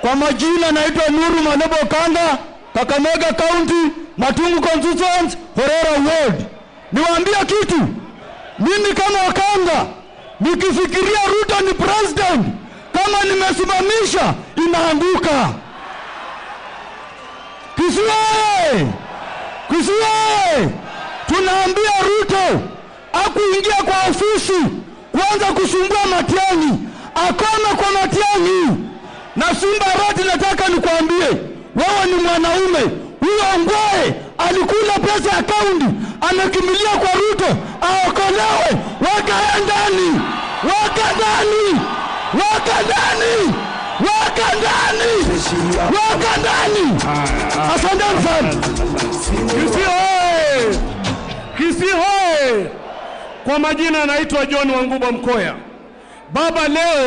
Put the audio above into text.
Kwa majina naitwa Nuru Manebo Kanga, Kakamega County, Matungu Constituency, Horera Ward. Niwaambie kitu, mimi kama Wakanga nikifikiria Ruto ni president, kama nimesimamisha inaanguka. Kisii oye! Kisii oye! Tunaambia Ruto akuingia kwa ofisi kuanza kusumbua Matiang'i, akome kwa Matiang'i. Na Simba Arati, nataka nikwambie wewe ni mwanaume. Huyo Ongwae alikula pesa ya kaunti, amekimbilia kwa Ruto aokolewe. Weka yeye ndani, weka ndani, weka ndani, weka ndani, weka ndani. Asanteni sana. Kisii hoye! Kisii hoye! Kwa majina anaitwa John Wanguba Mkoya. Baba leo